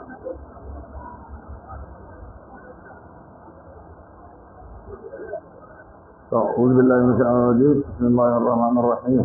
أعوذ بالله من الشيطان الرجيم بسم الله الرحمن الرحيم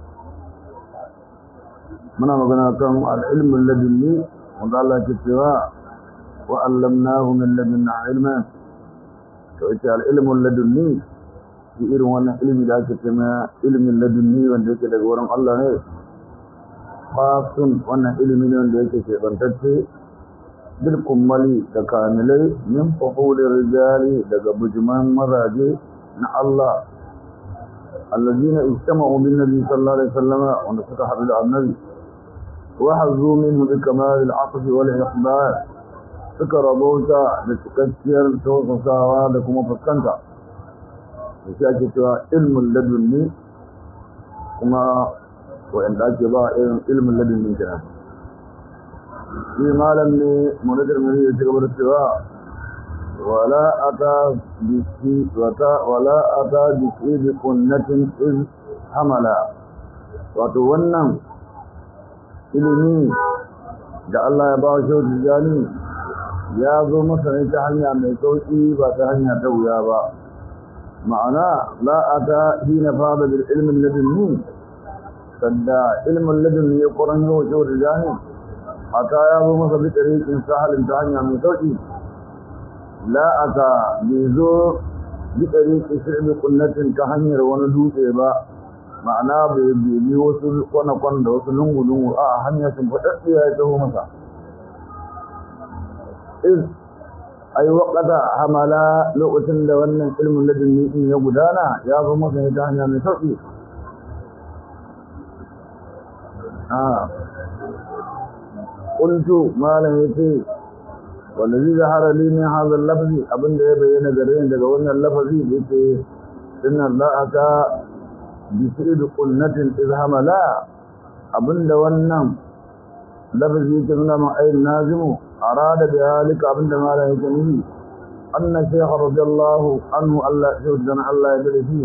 muna magana kan al'ilmin ladunni wanda Allah ke cewa wa allamnahu min ladunna ilman to ita al'ilmin ladunni shi irin wannan ilmi da ake cewa ilmin ladunni wanda yake daga wurin Allah ne khasun wannan ilmi ne wanda yake shebantacce bil kummali da kamilai min fuhulir rijali daga bujuman mazaje na Allah allazina ijtama'u bin nabi sallallahu alaihi wasallam wanda suka haɗu da annabi وحظوا منه بكمال العطف والإقبال سكر بوتا لتكسر توقفاوا لكم فسكنتا وشاكي سوى علم اللدني كما وإن ذاك با علم اللدني كنا في مالا منذر من يتكبر السواء ولا أتى بشيء ولا أتى بشيء بقنة إذ حملا وتونم ilimi da Allah ya ba shi tijani ya zo masa ne ta hanya mai sauki ba ta hanya ta wuya ba ma'ana la ata hina fada bil ilmi ladunni sadda ilmin ladunni ya kuran yau shi tijani ata ya zo masa bi tariqin sahalin ta hanya mai sauki la ata bi zo bi tariqin shirbi kunnatin ta hanyar wani dutse ba ma'ana bai bibi wasu kwana-kwan da wasu lungu-lungu a hanyar sun faɗaɗɗiya ya taho masa iz ai waƙata hamala lokacin da wannan ilmin ladin ni'in ya gudana ya zo masa ne ta hanya mai sauƙi a ƙuntu malam ya ce wanda zai zahara limin hazan lafazi abinda ya bayyana gare daga wannan lafazi da yake sunan la'aka bisiru kunnatin izhamala abinda wannan lafazi yake nuna ma ayin nazimu arada bi halika abinda mala yake nufi anna shaykh radiyallahu anhu Allah shaudan Allah ya dade shi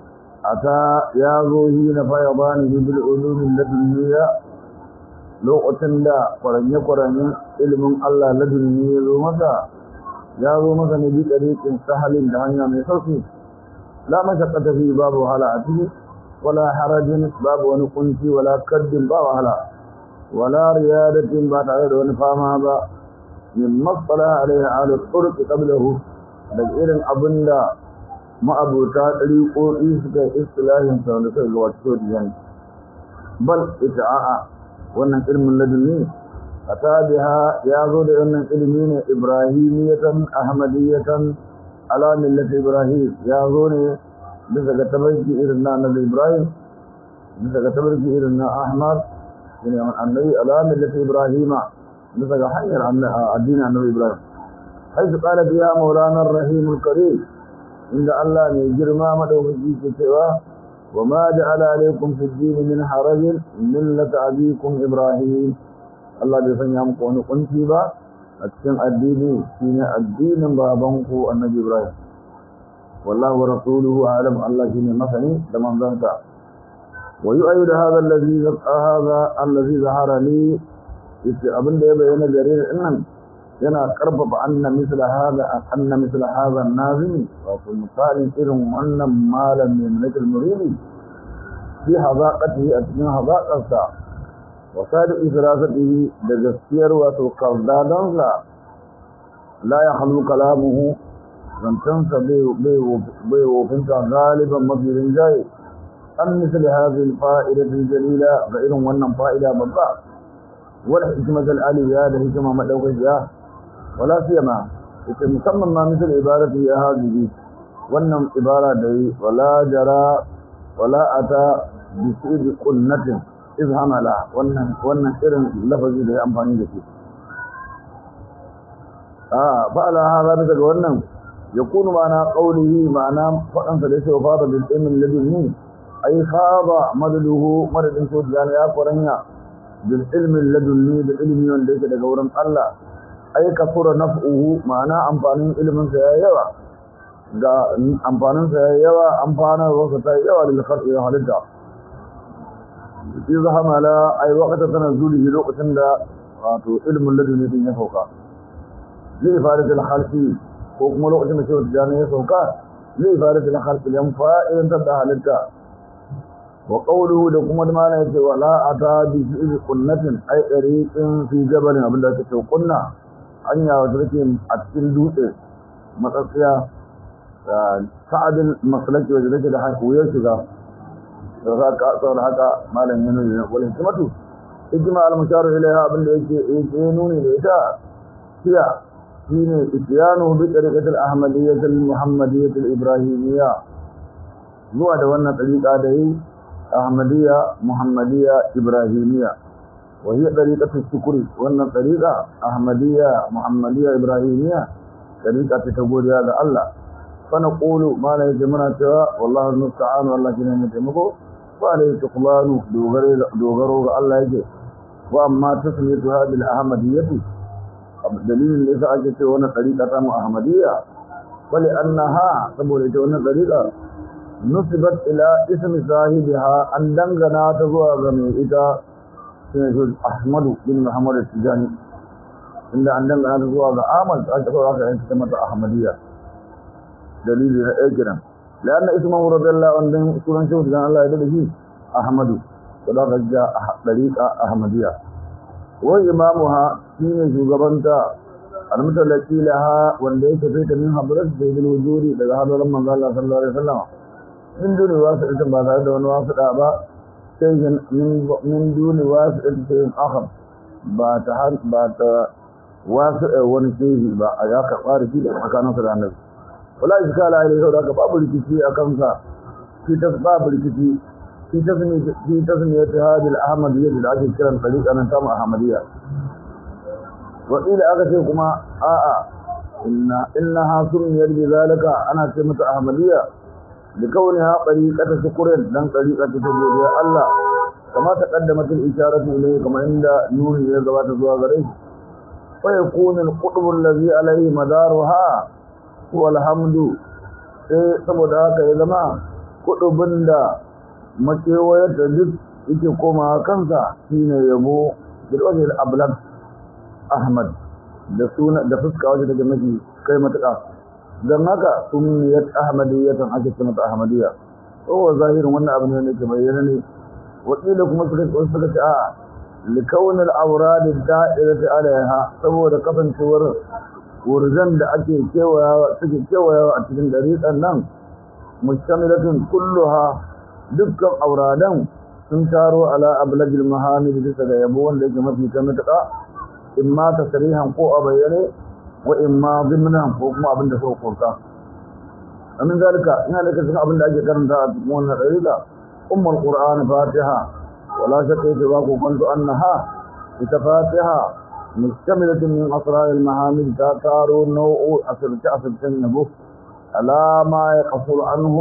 ata ya zo hi na fayadani bil ulum ladunniya lokacin da kwaranye kwaranye ilimin Allah ladunni ya zo masa ya zo masa ne bi tariqin sahalin da hanya mai sauki la mashaqqata fi babu hala a ciki ولا حرج باب ونقنتي ولا كد باب هلا ولا ريادة بعد عيد ونفامها با مما اطلع عليه على الطرق قبله دقيرا أبندا ما أبو تاتري قوئي سكا إصلاح سنة الواتسود يعني بل إتعاء وانا علم لدني أتى بها يازو لأن علمين إبراهيمية أحمدية على ملة إبراهيم يازو bisa ga tabarki irin na annabi Ibrahim bisa ga tabarki irin na Ahmad shine annabi alamin lati Ibrahima bisa ga hanyar addinin annabi Ibrahim haizu qala biya maulana ar-rahim al-karim inda Allah ne girma madaukaki ke cewa wa ma ja'ala alaykum fi ad-din min haraj millata abikum Ibrahim Allah bai sanya muku wani kunci ba a cikin addini shine addinin babanku annabi Ibrahim والله ورسوله أعلم الله شيء مثني لمن ذنك ويؤيد هذا الذي هذا الذي ظهر لي ابن ده بين جرير إن yana karfafa anna misla hada anna misla hada nazimi wato misalin irin wannan malam mai mulkul muridi fi hazaqatihi a cikin hazaqarsa wa sadiqi firasatihi da gaskiyar wato kaldadansa la ya halu kalamuhu zancensa bai wofinta galiban mafirin jaye an misali hazin fa'idatin jalila ga irin wannan fa'ida babba wadda hikimatar aliya da hikima maɗaukakiya wala siyama ita musamman ma misali ibaratu ya hajji wannan ibara da yi wala jara wala ata bisi kunnatin izhamala wannan wannan irin lafazi da ya amfani da shi a fa'ala hada bisa ga wannan يكون معنى قوله معنى فأن فليس وفاض بالعلم اللدني أي خاض مدده مدد سود يعني يا قرنيا بالعلم اللدني بالعلم من ليس لقورا الله أي كثر نفعه معنى أمفانين علم سيئيوا أمفانين سيئيوا أمفانا وسط سيئيوا للخلق إذا حلتا إذا حمل أي وقت تنزله لوقت wato ilmin laduni din ya sauka zai fara da halki ko kuma lokacin da shehu tijani ya sauka zai fara da halki yan fa'idan da halitta wa qawluhu da kuma da mana yace wala ata bi fi qunnatin ay tariqin fi jabalin abinda ake ce kunna hanya wata take a cikin dutse matsatsiya sa'adin masalaki wanda take da hakuyar shiga da za ka tsawar haka malam yana da wal hikmatu ijma al mushar ilaiha abinda yake yake nuni da ita hiya shine isyanu bi tariqatil ahmadiyyah al muhammadiyyah al ibrahimiyya zuwa da wannan tariqa da yi ahmadiyya muhammadiyya ibrahimiyya wa hiya tariqatu shukri wannan tariqa ahmadiyya muhammadiyya ibrahimiyya tariqa ta godiya ga Allah fa naqulu ma la yajmana cewa wallahi musta'an wallahi ne taimako wa alayhi tuqlanu dogaro ga Allah yake wa amma tasmiyatu hadhihi al-ahmadiyyah dalilin da yasa ake cewa wannan tariqa ta mu ahmadiyya wali annaha saboda ita wannan tariqa nusibat ila ismi sahibiha an dangana ta zuwa ga mai ita shine Ahmadu bin Muhammad Tijani inda an dangana ta zuwa ga Ahmad ta aka aka yanka mata Ahmadiyya dalili na ɗaya kenan لأن اسمه رضي الله عنه سورة شوف كان الله يدله أحمد وذاك جاء طريقة أحمدية وإمامها شين شوغبنتا المتلقي لها وليس فيك من حضرت سيد الوجود لذا هذا لما قال الله صلى الله عليه وسلم من دون واسطة بعد هذا واسطة أبا شيء من من دون واسطة شيء آخر بات بات واسطة ونشيه با أياك قارشي لحكانا صلى الله عليه وسلم wala iskala alai sau da babu rikici a kansa fi ta babu rikici fi ta sani fi ta sani ta hadil ahmadiyya da ake kiran tariqa nan tamu ahmadiyya wa ila aka ce kuma a'a inna innaha sunniyat bi zalika ana ce mata ahmadiyya da kauniha tariqata shukrin dan tariqa ta godiya Allah kama ta qaddamat al-isharatu ilayhi kama inda nuni ya gabata zuwa gare shi fa yakunu al-qutb alladhi alayhi madaruha walhamdu sai saboda haka ya zama kudubin da makewayar da duk yake koma kansa shine yabo bilwajil ablag ahmad da suna da fuska wajen daga mafi kai matuƙa don haka sunniyat ahmadiyyatan ake ce mata ahmadiyya kowa zahirin wannan abin ne ke bayyana ne wakila kuma suka suka ce a likaunin auradi da'irati alaiha saboda kasancewar wurzan da ake kewayawa suke kewayawa a cikin dariƙan nan mustamilatun kulluha dukkan auradan sun taro ala ablagil mahamid bisa ga yabo wanda yake mafi ta matuƙa imma tasrihan ko a bayyane wa imma zimnan ko kuma abin da suka kurka amin zalika ina da cikin abin da ake karanta a cikin wannan dariƙa ummul qur'an fatiha wala shakka yake ba ku kwanto annaha ita fatiha مشتملة من أسرار المحامد تاتارو نوع أسرت أسرت النبو ألا ما يقصر عنه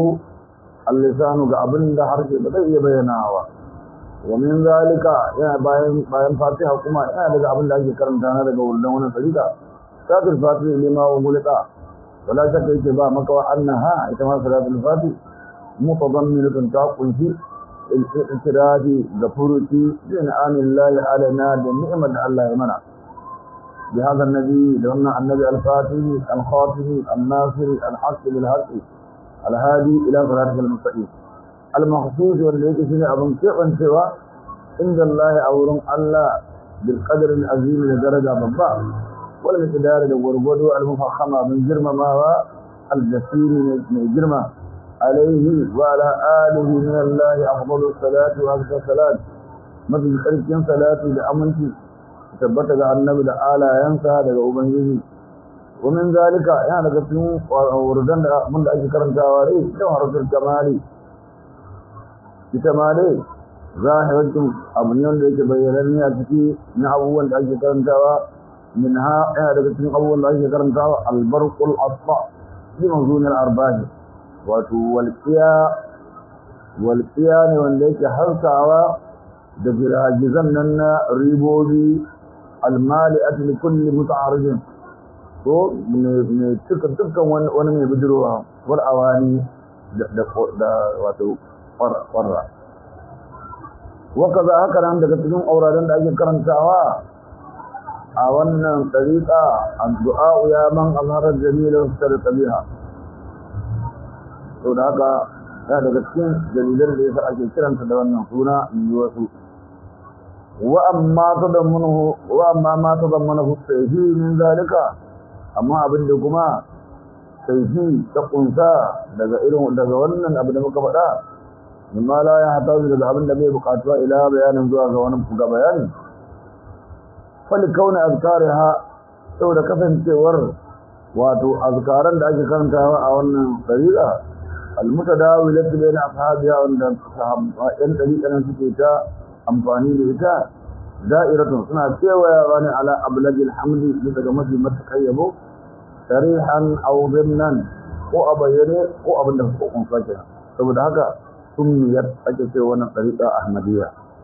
اللسان قابل ده حركة بدأ يبيناوا ومن ذلك يا باين باين فاتحة كما يا ده قابل ده يكرم تانا ده قول ده وانا طريقة سات الفاتحة لما وملتا ولا شك اتباع مكوى أنها اتما صلاة الفاتحة متضمنة تاقل في الاعتراض غفورتي بإنعام الله علينا بالنعمة الله يمنع بهذا النبي لأن النبي الفاتح الخاتم الناصر الحق بالحق الهادي إلى صراط المستقيم المخصوص والذي شنو أبن كيفن سوى عند الله أورم الله بالقدر العظيم لدرجة بابا والمقدار الورغد المفخمة من جرم ما هو الجسيم من جرم عليه وعلى آله من الله أفضل الصلاة وأكثر الصلاة مثل خلق صلاة لأمنتي tabbata ga annabi da alayansa daga ubangiji ومن ذلك yana daga cikin wurdan da mun da ake karantawa dai da harfin kamali ita ma dai zahiratun abu ne wanda yake bayyananne a ciki na abubuwan da ake karantawa min ha yana daga cikin abubuwan da ake karantawa albarqul asfa bi manzun al-arba'i wato walqiya walqiya ne wanda yake harkawa da giragizan nan na ribobi almali'at li kulli muta'arrijin ko ne tuka dukkan wani mai bidirowa wal awani da wato kwarra waka za haka nan daga cikin auraden da ake karantawa a wannan ɗariƙa addu'a ya man azharar jamilin da tabiha to da haka ya daga cikin dalilan da yasa ake kiranta da wannan suna in yi wasu wa amma tadammunahu wa amma ma tadammunahu sayfi min zalika amma abin da kuma sayfi ta kunsa daga irin daga wannan abu da muka faɗa mimma la ya hatazu daga abin da bai buƙatuwa ila bayanin zuwa ga wani ga bayani fal kauna azkariha saboda kasancewar wato azkaran da ake karantawa a wannan dariƙa almutadawilatu bayna ashabiha wanda sahabban dariƙan suke ta amfani da ita da'iratun suna kewayawa ne ala ablagil hamdi daga mafi matakai yabo sarihan aw dhimnan ko a bayyane ko abin da suka kunsa kenan saboda haka sunniyar ake ce wannan tariqa ahmadiyya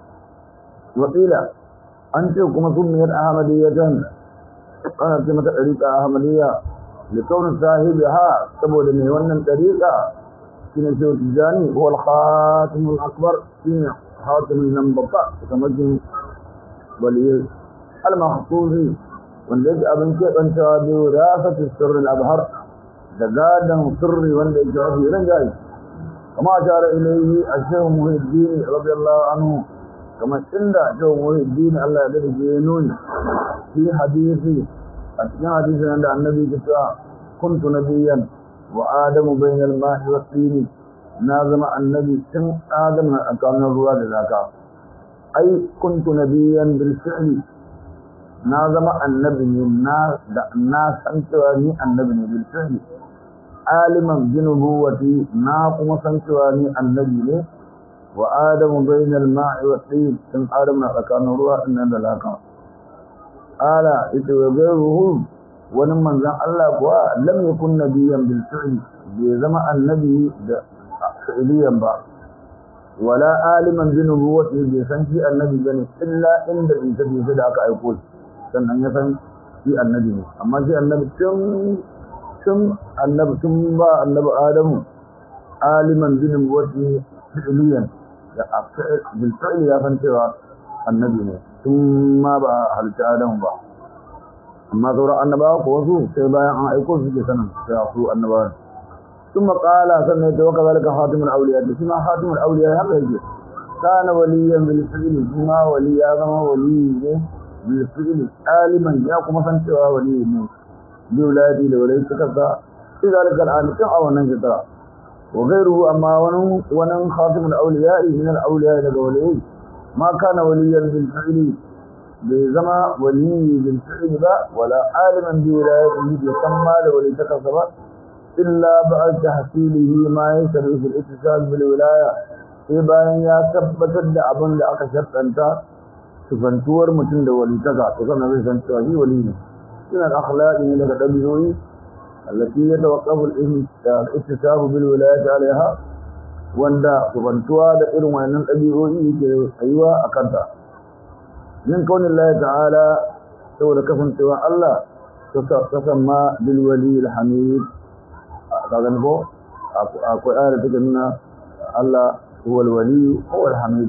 wakila an ce kuma sunniyar ahmadiyyatan ana ce mata tariqa ahmadiyya likaunin sahibiha saboda mai wannan tariqa shine shehu tijani huwa al-khatimul akbar shine hatimin nan babba kamar jin waliyai al-mahfuzi wanda yake abin keɓantawa da wirasatu sirrin abhar da gadon sirri wanda yake mafi ran jayi kama a shara ilaihi a shehu muhiddin radiyallahu anhu kamar inda shehu muhiddin Allah ya dade ya nuni fi hadisi a cikin hadisin da annabi ke cewa kuntu nabiyyan wa adamu bainal ma'i wa tini na zama annabi tun adam na tsakanin ruwa da zaka ai kuntu nabiyyan bil fi'li na zama annabi ne na da na san cewa ni annabi ne bil fi'li aliman bi nubuwati na kuma san cewa ni annabi ne wa adamu bainal ma'i wa tin tun adam na tsakanin ruwa din da laka ala ita wa gairuhu wani manzon Allah kuwa lam yakun nabiyyan bil fi'li bai zama annabi da fi'liyan ba wala aliman bi nubuwati bai san shi annabi bane illa inda in tabi da aka aiko shi sannan ya san shi annabi ne amma shi annabi tun tun annabi tun ba annabi adamu aliman bi nubuwati fi'liyan da bil fi'li ya san cewa annabi ne tun ma ba halitta adamu ba amma sauran annabawa ko wasu sai bayan an aiko su ke sanin sai su annabawa ثم قال سنة وكذلك خاتم الأولياء بسما خاتم الأولياء هذا يجي كان وليا بالفعل بما ولي هذا ولي بالفعل عالما يقوم سنتوا ولي بولادي لولي كذا في ذلك الآن كم أو نجدرا وغيره أما ونن ونن خاتم الأولياء من الأولياء لولي ما كان وليا بالفعل بزما ولي بالفعل با ولا عالما بولايته يسمى لولي كذا إلا بعد تحصيله ما يسر في الاتصال بالولاية sai bayan ya tabbatar da abin da aka shartanta sufantuwar mutum da walitaka to kana zai san cewa shi wali ne suna da akhlaqi ne daga dabi'o'i allati yatawaqqafu al-ittisaf bil wilayati alaiha wanda sufantuwa da irin wannan dabi'o'i yake tsayuwa a kanta min kaunin Allah ta'ala saboda kasancewa Allah ta samma bil wali al-hamid kagan ko akwai ayar da take nuna Allah huwa al-wali huwa al-hamid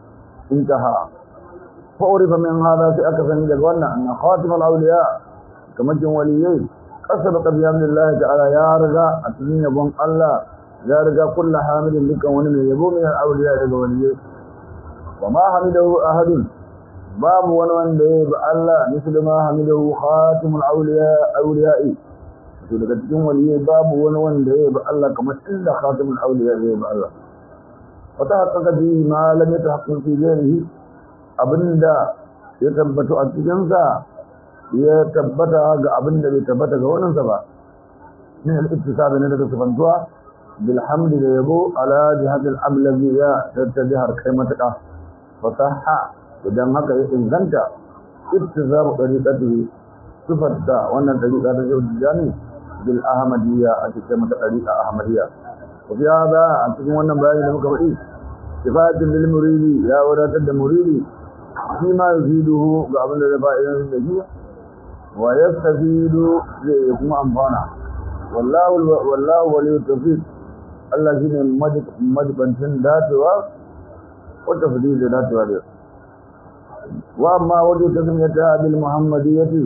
intaha fa urifa min hada sai aka sani daga wannan anna khatim al-awliya kamar jin waliyai kasaba bi amrillah ta'ala ya riga a cikin yabon Allah ya riga kullu hamidin dukan wani mai yabo min al-awliya daga waliyai wa ma hamidahu ahadun babu wani wanda ya bi Allah misali ma hamidahu khatimul awliya awliya'i to daga cikin waliyai babu wani wanda ya bi Allah kamar inda khatimul awliya ya bi Allah wata haƙaƙa bi ma lam yatahaqqaq fi ghairihi abinda ya tabbata a cikin sa ya tabbata ga abinda bai tabbata ga wannan sa ba min al-ittisab ne daga sifantuwa bil hamdi da yabo ala jihad al-ablaghiya ta jihar kai mataka fasaha idan haka ya inganta ittizamu tariqatihi sifatta wannan tariqa ta jani bil ahmadiyya a cikin mata tariqa ahmadiyya wa fi hada a cikin wannan bayani da muka faɗi sifatin lil muridi ya wadatar da muridi shi ma yufiduhu ga abin da zai fa'idan da shi wa yastafidu zai kuma amfana wallahu wallahu waliyyu tawfiq Allah shine majibantin dacewa ko tafdil da dacewa da wa amma wajen tasmiyata bil muhammadiyyati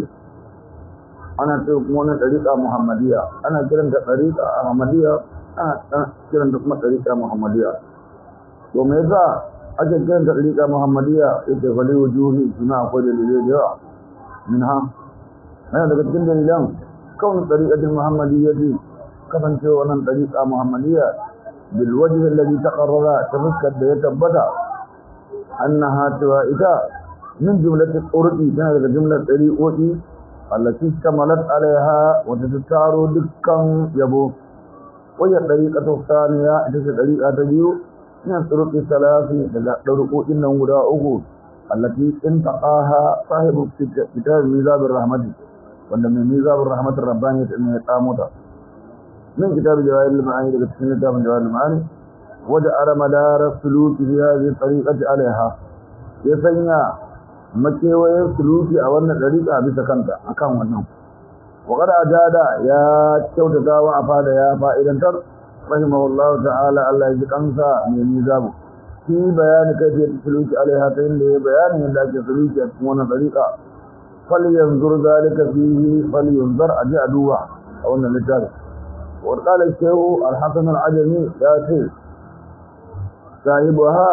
ana ce kuma wani ɗariƙa muhammadiyya ana kiranta ɗariƙa ahmadiyya ana kiranta kuma ɗariƙa muhammadiyya to me yasa ake kiranta ɗariƙa muhammadiyya yake fali wujuhi suna akwai dalilai da yawa min ha yana daga cikin dalilan kawai ɗariƙatin muhammadiyyati kasancewa wannan ɗariƙa muhammadiyya bil wajhi alladhi taqarrara ta fuskar da ya tabbata annaha cewa ita min jumlatil urqi tana daga jumlar ɗariƙoƙi التي اشتملت عليها وتتارو دكان يبو وهي الطريقة الثانية تلك الطريقة تبيو من الطرق الثلاث طرق إنه غداؤه التي انتقاها صاحب كتاب ميزاب الرحمة وأن ميزاب الرحمة الربانية أن يقامتها من كتاب جواهر المعاني لقد كتاب من جواهر المعاني وجعل مدار السلوك في هذه الطريقة عليها يسنى makewayen suluki a wannan dariƙa bisa kanta akan wannan وقد أجاد يا كوتتا وأفاد يا فائدة رحمه الله تعالى الله يجزاك من ميزابه في بيان كيفية السلوك عليها تين بيان من ذلك السلوك يكون طريقة فلينظر ذلك فيه فلينظر أجي أدوها أو أن لذلك وقد قال الشيخ الحسن العجمي يا شيخ صاحبها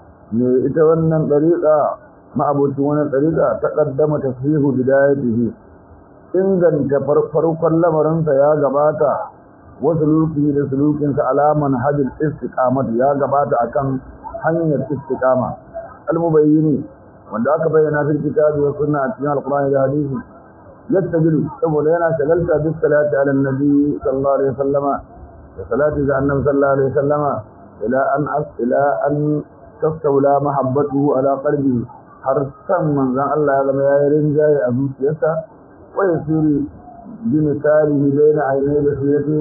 يتولى طريقة ma'abucin wani tsarika ta ƙaddama tashihu bidayatihi inganta farkon lamarinsa ya gabata wasu luki da sulukinsa alaman hajjil istiqamat ya gabata akan hanyar istiqama almubayyini wanda aka bayyana fil kitabi wa sunna a cikin alqur'ani da hadisi yastajilu saboda yana shagalta bis salati ala nabi sallallahu alaihi wasallama da salati ga annabi sallallahu alaihi wasallama ila an ila an tastawla mahabbatuhu ala qalbihi har san manzan Allah ya zama ya yi rinjaye a zuciyarsa wai siri bi misalihi baina ainihi da sirati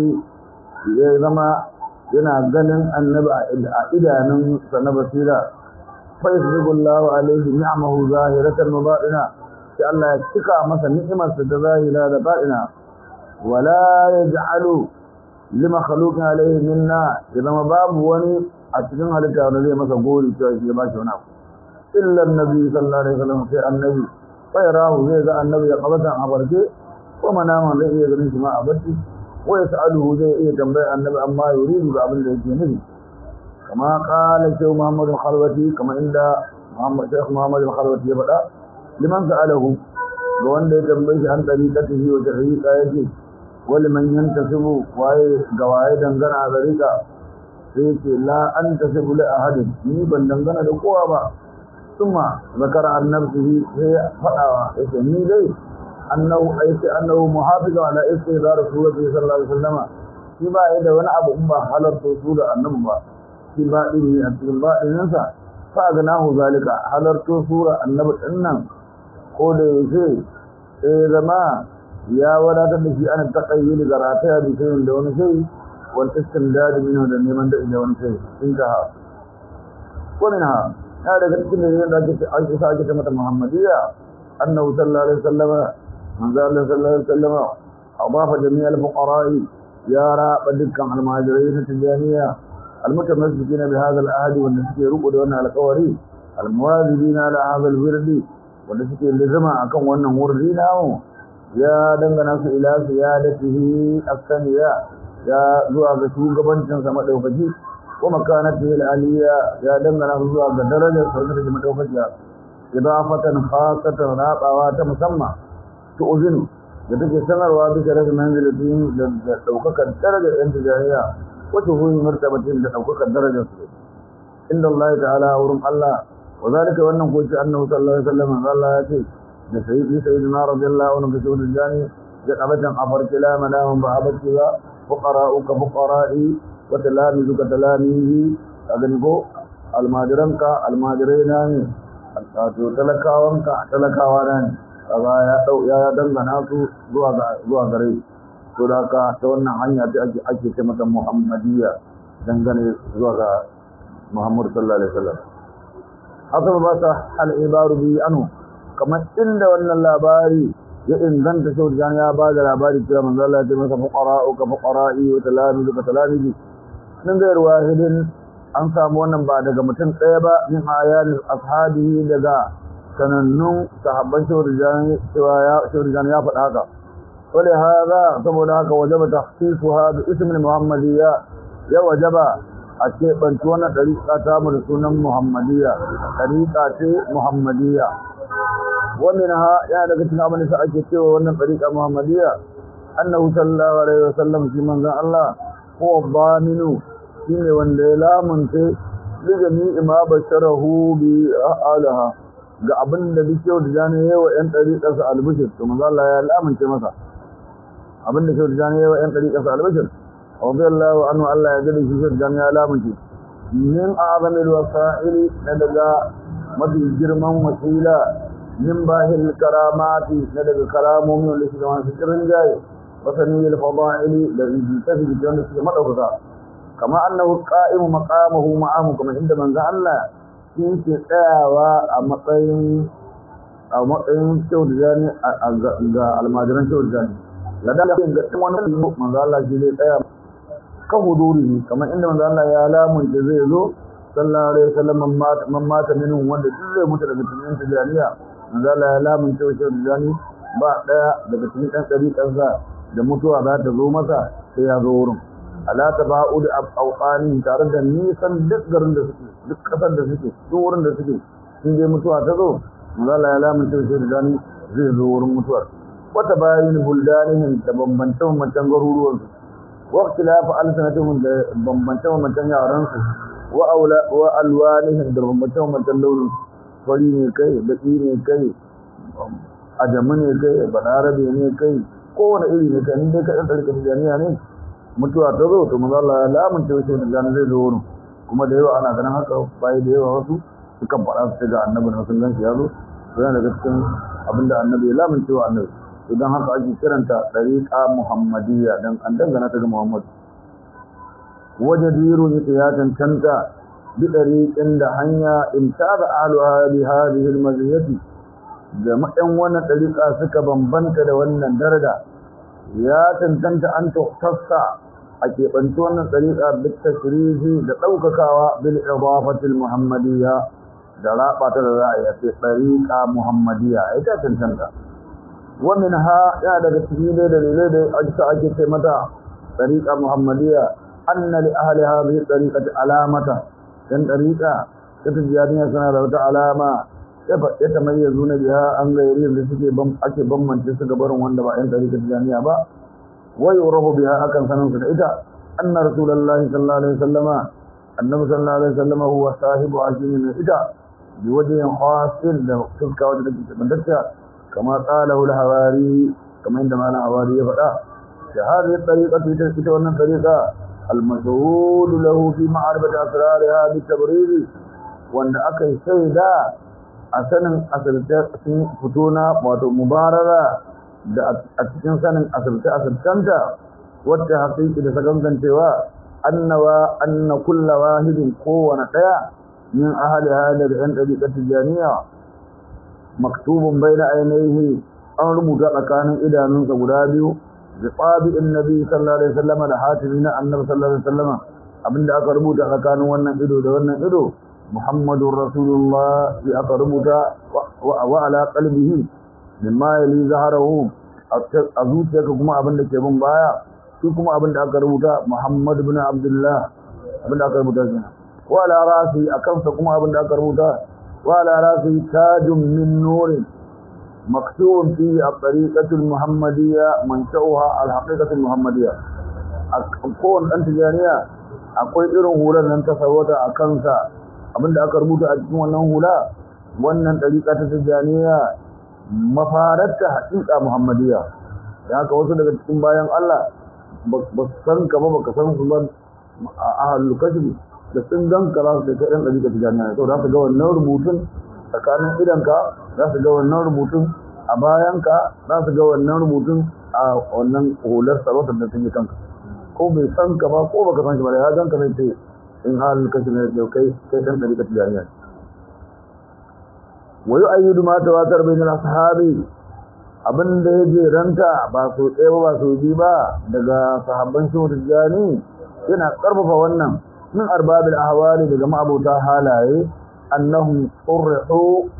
ya zama yana ganin annabi a idanun sa na basira fa yasbigullahu alaihi ni'amahu zahiratan wa batina sai Allah ya cika masa ni'imarsa ta zahira da batina wala yaj'alu lima khaluqin alaihi minna ya zama babu wani a cikin halitta wanda zai masa gori cewa shi ya ba shi wani abu إلا النبي صلى الله عليه وسلم في النبي فيراه زي ذا النبي قبضا عبرته ومناما زي يغني ما عبرته ويسأله زي إيه تنبيع النبي أما يريد بأبن ذي النبي كما قال الشيخ محمد الخلوتي كما عند محمد شيخ محمد الخلوتي يبدأ لمن سأله وأن يتنبيش عن طريقته وتحريق آيته ولمن ينتسب وهي قواعد دنغنا طريقة سيكي لا أنتسب لأحد نيبا دنغنا لقوة ثم ذكر عن نفسه هي فأوى يسمي لي أنه أيس أنه محافظ على استهدار رسول الله صلى الله عليه وسلم فيما إذا ونعب أمه على الرسول النبوة فيما إذا أتبع النساء فأغناه ذلك على الرسول النبوة إنه قول يسي إذا ما يا ولا تنسي أن التقيل ذراتها بشيء دون شيء والاستمداد منه لمن دون شيء انتهى ومنها ya daga cikin da da ake ake sa ake ta mata Muhammadiyya annahu sallallahu alaihi wasallam manzo Allah sallallahu alaihi wasallam adafa jami' al-fuqara'i ya raba dukkan almajirai na tijaniya المتمسكين بهذا العهد والنسكي رقوا دون القواري المواظبين على هذا الورد والنسكي لزما أكون وأنه وردينا يا دنگنا إلى سيادته الثانية يا زوا بشو قبن سما دوكجي ومكانته العليا يا دنگنا زوا بدرجة سوزر جمع دوكجي إضافة خاصة رابعة مسمى تؤذن da take sanarwa bisa rashin manzilatin da daukakar darajar yan tijaniya wacce huyi martabatin da daukakar darajar su inda Allah ta'ala wurin Allah wa zalika wannan ko ce annabi sallallahu alaihi wasallam Allah ya ce da sayyidi sayyidina radiyallahu anhu bi shuhud jani da qabatan afar kalama lahum ba abati wa fuqara'uka fuqara'i wa talamizuka talamizi agan go almajiranka almajiraina ne wato talakawanka talakawa na ne kaga ya dau ya dangana su zuwa ga zuwa gare to da ka ta wannan hanya ta ake ake ce mata muhammadiyya dangane zuwa ga muhammad sallallahu alaihi wasallam haka ba sa al ibaru bi anu kamar inda wannan labari ya inganta shi da ya ba da labari cewa manzo Allah ya ce masa fuqara'u ka fuqara'i wa talamizu ka talamizi nan ga wahidin an samu wannan ba daga mutum ɗaya ba min ayanin ashabihi daga sanannun sahabban shawar jani ya faɗa haka wale haza saboda haka wajaba takhsisuha bi ismin muhammadiyya ya wajaba a ce banci wannan dariƙa ta mu da sunan muhammadiyya dariƙa ce muhammadiyya wannan ha ya daga cikin abin da ake cewa wannan dariƙa muhammadiyya annahu sallallahu alaihi wasallam shi manzon Allah huwa dhaminu shine wanda ya lamunce lijami ma basharahu bi alaha ga abin da duk yau da jani yawa yan dariƙarsa albishir to manzo Allah ya lamunce masa abin da yau da jani yawa yan dariƙarsa albishir radiyallahu anhu Allah ya gade shi da jani ya lamunce min a'zamil wasa'ili na daga mafi girman wasila min bahil karamati na daga karamomi wanda suke masu kirin jaye wasaniyil fada'ili da tafi wanda suke madaukaka kama annahu qa'imu maqamahu ma'ahu kuma inda manzo Allah shi ke tsayawa a matsayin a matsayin shaudani ga almajiran shaudani ladan da ga wannan manzo Allah shi zai tsaya kan huduri kamar inda manzo Allah ya lamunce zai zo sallallahu alaihi wasallam man mata minhum wanda duk zai mutu daga cikin tijaniya manzo Allah ya lamunce shaudani ba daya daga cikin dan dariƙarsa da mutuwa za ta zo masa sai ya zo wurin ala taba'ud awqani tare da nisan duk garin da suke duk kasar da suke duk wurin da suke sun je mutuwa ta zo Allah ya lamunta shi da gani zai zo wurin mutuwar wata bayin buldanihim da bambance bambancen garuruwan su wa ikhtilafu alsanatihim da bambance bambancen yaran su wa aula wa alwanihim da bambance bambancen launin fari ne kai baki ne kai ajamu ne kai balarabe ne kai kowane iri ne kai dai kai dan jami'a ne mutuwa ta zo to manzo Allah ya lamunce shi da gani zai zo wurin kuma da yawa ana ganin haka bai da yawa wasu sukan faɗa su ga annabi na sun ganshi ya zo to yana daga cikin abinda annabi ya lamunce wa annabi to dan haka ake kiranta dariqa muhammadiyya dan an dangana ta ga Muhammad wajadiru ne ya tantanta bi dariqin da hanya imtada ahluha bi hadhihi almaziyati jama'an wannan dariqa suka bambanta da wannan daraja ya tantanta an tuhtassa a keɓanci wannan tsariƙa bit tashrihi da ɗaukakawa bil idafatil muhammadiyya da raba ta da za a yi ce tsariƙa muhammadiyya ita tantanta wa ha ya daga cikin dai dalilai da ake ake ce mata tsariƙa muhammadiyya anna li ahli hadhihi tsariƙati alamata dan tsariƙa ta tijaniya suna da wata alama ya tamayyazu na biya an gairi da suke ake bambance su ga barin wanda ba yan tsariƙa tijaniya ba ويعرف بها أكن سنن إذا أن رسول الله صلى الله عليه وسلم النبي صلى الله عليه وسلم هو صاحب عشر من إذا بوجه خاص تلك وجه من تلك كما قاله الحواري كما عندما الحواري فدا هذه الطريقة تلك وأن الطريقة المشهود له في معرفة أسرارها بالتبرير وأن أكي سيدا أسنن أسلت فتونا ومباررة da a cikin sanin asirce-asircenta wata haƙiƙi da sakankancewa annawa anna kulla wahidin kowane ɗaya min ahali halar ‘yan ɗariƙar tijjaniya maktubun bai na ainihi an rubuta tsakanin idanunsa guda biyu da tsabi'in nabi sallallahu alaihi wasallam da hatimi na annabi sallallahu alaihi wasallam abinda aka rubuta tsakanin wannan ido da wannan ido muhammadun rasulullah ya aka rubuta wa ala qalbihi mimma yali zaharahu a zuciyarka kuma abin da ke bin baya shi kuma abin da aka rubuta Muhammad ibn Abdullah abin da aka rubuta shi wa ala rasi a kansa kuma abin da aka rubuta wa ala rasi tajun min nurin maktubun fi at-tariqatul muhammadiyya manshauha al-haqiqatul muhammadiyya a kowane dan tijaniya akwai irin hular nan ta sarwata a kansa abin da aka rubuta a cikin wannan hula wannan tariqa ta tijaniya mafararta haƙiƙa muhammadiyya da haka wasu daga cikin bayan Allah ba su san ka ba baka san su ba a ahalul kashfi da sun ganka za su kai ɗan ɗari ka tijaniya to za su ga wannan rubutun tsakanin idanka za su ga wannan rubutun a bayanka za su ga wannan rubutun a wannan hular sarautar da sun yi kanka ko bai san ka ba ko baka san shi ba da ya ganka zai ce in ahalul kashfi ne kai kai ɗan ɗari ka tijaniya wa yu'ayyidu ma tawatar bainal ashabi abin da ya jeranta ba so ɗaya ba ba so biyu ba daga sahabban shehu tijjani yana ƙarfafa wannan min arbabil ahwali daga ma'abota halaye annahum qurru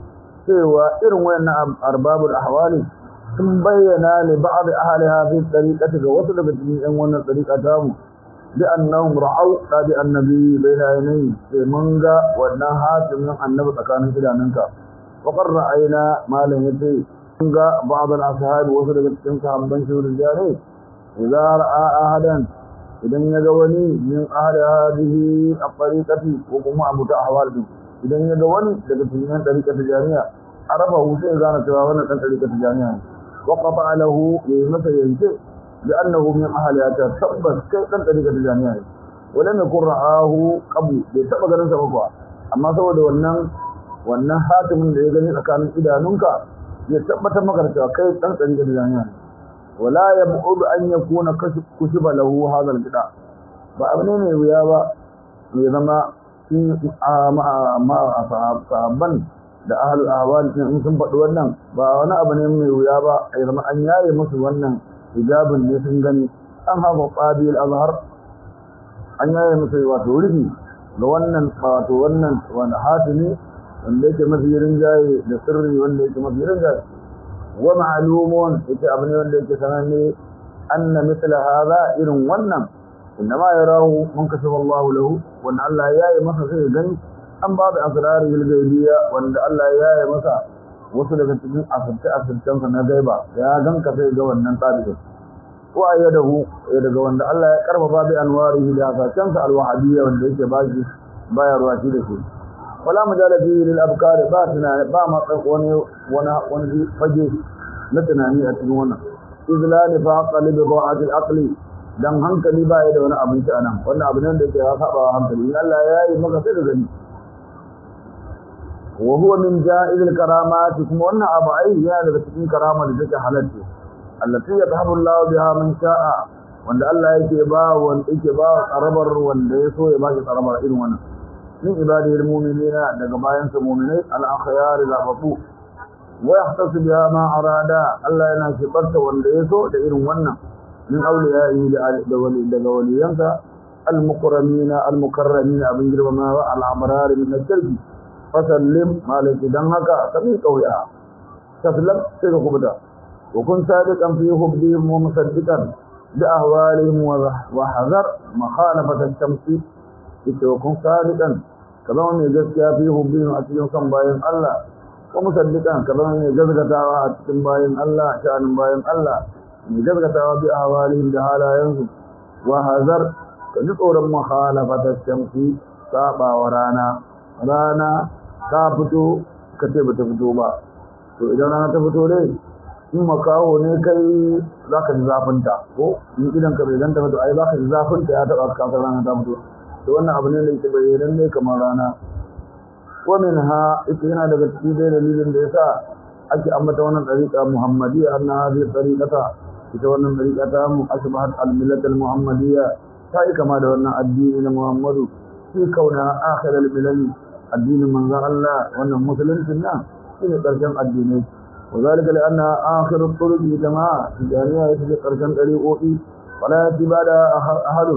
cewa irin wayannan arbabul ahwali sun bayyana li ba'd ahli hadhihi tariqati ga wasu daga cikin yan wannan tariqa ta mu bi annahum ra'aw tabi annabi bayna yanayi sai mun ga wannan hatimin annabi tsakanin idanunka wa qad ra'ayna malam yace mun ga ba'd al-ashabi wasu daga cikin sahabban shurul jari idza ra'a ahadan idan ya ga wani min ahli hadhihi at-tariqati ko kuma abu ta ahwal din idan ya ga wani daga cikin tariqati jariya arafa hu sai gane cewa wannan dan tariqati jariya ne wa qata lahu ya masa yanke لأنه من أهلها تثبت كيف أنت لك الجامعة ولم يكن رآه قبل بيتبقى ننسى مقوى أما سوى ده ونن ونن حاتم اللي يغني أكان إذا ننكا يتبت مقرسة كيف أنت لك الجامعة ولا يبعد أن يكون كشف له هذا البدع فأبنين ويابا ويذما في مع صحابا da ahlul ahwal in sun faɗi wannan ba wani abu ne mai wuya ba a zama an yaye musu wannan hijabin ne sun gani an haɓa ƙabil azhar an yaye musu wato rufi ga wannan wato wannan wani hatimi wanda yake mafi rinjaye da sirri wanda yake mafi rinjaye wa ma'lumun yake abu ne wanda yake sananne anna mithla hadha irin wannan innama yarahu man kasaba Allahu lahu wanda Allah ya yi masa sai gani an ba da asrarul gaibiya wanda Allah ya yi masa wasu daga cikin asirce asircensa na gaiba ya ganka sai ga wannan tabi'in wa ayyadahu ya daga wanda Allah ya karfafa bi anwarihi da asacensa alwahabiyya wanda yake baki bayarwa shi da shi wala mujala fi lil abkar ba tunani ba ma wani wani wani fage na tunani a cikin wannan izlani fa aqli bi da'at al aqli dan hankali ba ya da wani abinci anan wannan abu ne da yake ya saba hankali in Allah ya yi maka sai da gani وهو من جائز الكرامات كما أن أبعي هذا تكون كرامة لذلك حالته التي يذهب الله بها من شاء وأن الله يكبا وأن يكبا قربر وأن يسو يباشي قربر إذن وانا من عباده المؤمنين لقبائن المؤمنين الأخيار الأبطو ويحتص بها ما أراد الله يناشي قرص وأن يسو لإذن وانا من أوليائه لقوليانسا المكرمين المكرمين أبن جرب ما الأمرار من الشرك fasallim malaki dan haka ka mi kauya taslam sai ka kubuta wa kun sadiqan fi hubbihim wa musaddiqan bi ahwalihim wa hazar makhalafat ash-shamsi ita wa kun sadiqan ka zama mai gaskiya fi hubbihim a cikin kan bayan Allah wa musaddiqan ka zama mai gaskatawa a cikin bayan Allah sha'anin bayan Allah mai gaskatawa bi ahwalihim da halayensu wa hazar ka ji tsoron makhalafat ash-shamsi saba wa rana rana ta fito ka ce bata fito ba to idan rana ta fito dai in makaho ne kai za ka ji zafinta ko in idan ka bai ganta fito ai za ka ji zafinta ya taɓa kasar rana ta fito to wannan abu ne da yake bayyanan ne kamar rana wa min ha ita yana daga cikin dai dalilin da yasa ake ambata wannan dariƙa muhammadiyya anna hadhihi tariqata ita wannan dariƙa ta mu asbahat al-millat al-muhammadiyya ta yi kama da wannan addini na muhammadu fi kauna akhir al-milal addinin manzon Allah wannan musuluncin nan shine karshen addinai وذلك لأنها آخر الطرق جماعة جانية يتجي قرشان طريقوئي ولا يأتي بعد أحد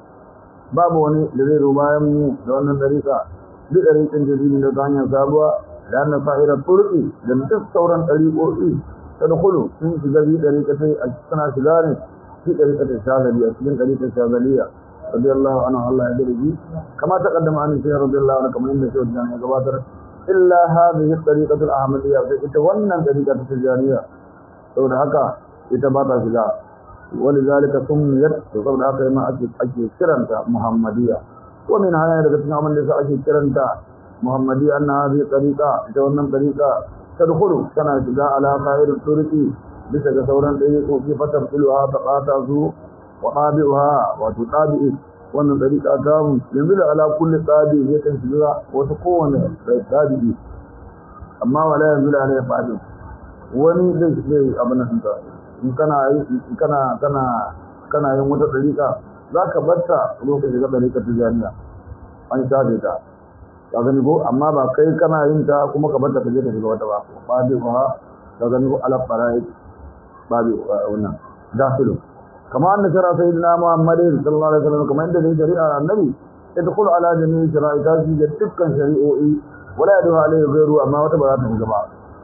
باب وني لذي ربايم لأن الطريقة بطريق جديد لتانيا سابوا لأن صاحر الطرق لم تستورا طريقوئي تدخل من شجري طريقة أجتنا شجاري في طريقة الشاذلية في طريقة الشاذلية رضي الله عنه الله يدري كما تقدم عن الشيخ رضي الله عنه كما عند شيخ الجانية قباتر إلا هذه الطريقة الأحمدية فإتوانا طريقة التجارية سود هكا إتباتا شجاع ولذلك سميت وقبل هكا ما أجي كرنتا محمدية ومن هذا يدكتنا من لسا أجي كرنتا محمدية أن هذه الطريقة إتوانا طريقة تدخل كان شجاع على خير الطرق بسك سورا طريق في فتبطلها تقاطع سوء وطابعها وتطابع wannan dariƙa ta mu yanzu da ala kulli tsabi ya kan shiga wata kowane tsabi amma wala yanzu da ala ya fadi wani zai zai abin nan ta in kana in kana kana kana yin wata dariƙa zaka barta lokacin shiga dariƙa ta jami'a an shafe ta ka gani ko amma ba kai kana yin ta kuma ka barta ka je ka shiga wata ba fadi ba ka gani ko ala farai babi wannan dafilu كما أن شرع سيدنا محمد صلى الله عليه وسلم كما عند شريعة النبي يدخل على جميع شرائطه في تلك شريعه ولا يدعو عليه غيره أما وتبعات الجماعة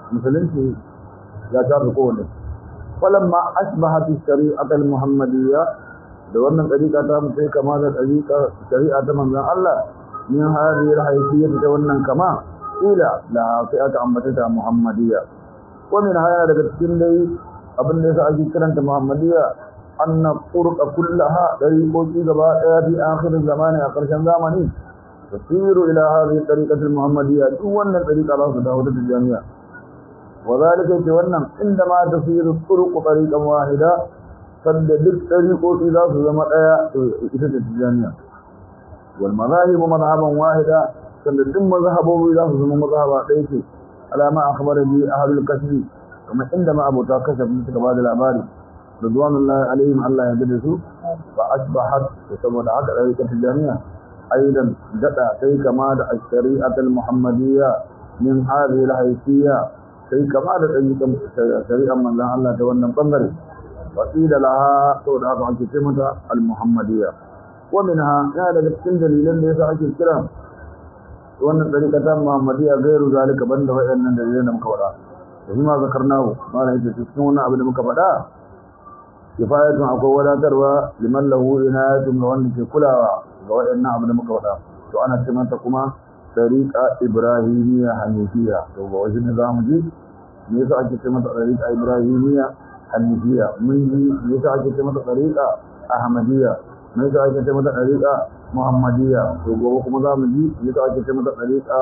musulunci ya tafi kowane falamma asbahat shari'at al-muhammadiyya da wannan dariƙa ta mu sai kama da dariƙa shari'a ta manzon Allah min hadhihi al-hayfiyyah ta wannan kama ila la sai aka ambata ta muhammadiyya wa min haya daga cikin dai abin da yasa ake kiranta muhammadiyya anna turqa kullaha dariqoki gaba daya fi akhir zamani a karshen zamani tasiru ila hadhihi tariqati al-muhammadiyya duk wannan dariqa za su dawo da jami'a وذلك ce wannan inda ma tasiru turuq tariqan wahida sanda duk tariqoki za su zama daya ita ce tijaniya wal madahib madhaban wahida sanda duk mazhabobi za su zama mazhaba daya ce alama akhbara bi ahlul kasbi kuma inda ma abota kasabi suka bada labari ridwanullahi alaihim Allah ya gade su fa asbahat saboda haka tariqat tijaniya aidan dada sai kama da shari'atul muhammadiyya min hadhihi al-hayfiyya sai kama da ɗan shari'ar manzan Allah ta wannan ɓangare wasila laha sau da haka ake ce mata al-muhammadiyya wa minha ya daga cikin dalilan da yasa ake kira wannan ɗariƙa ta muhammadiyya gairu zalika banda waɗannan dalilan da muka faɗa da shi ma zakarnahu malam yace cikin wannan abu da muka faɗa kifayatun akwai wadatarwa liman lahu inayatun ga wanda ke kulawa ga waɗannan abu da muka faɗa to ana ce mata kuma tariqa ibrahimiyya hanifiya to ba wajen ne zamu ji me yasa ake ce mata tariqa ibrahimiyya hanifiya mun ji me yasa ake ce mata tariqa ahmadiyya me yasa ake ce mata tariqa muhammadiyya to gobe kuma zamu ji me yasa ake ce mata tariqa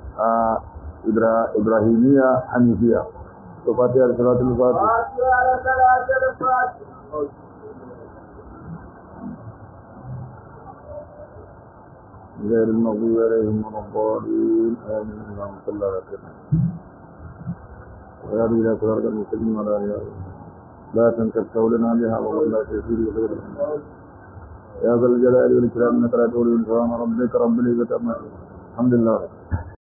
ibrahimiyya hanifiya to fatiha da salatul fatiha غير المغضوب عليهم ولا الضالين آمين اللهم صل على سيدنا ويا إلى صراط المستقيم ولا إله لا تنكر قولنا بها ولا تسير غير يا ذا الجلال والإكرام إنك لا تولي الإنسان ربك رب العزة أما الحمد لله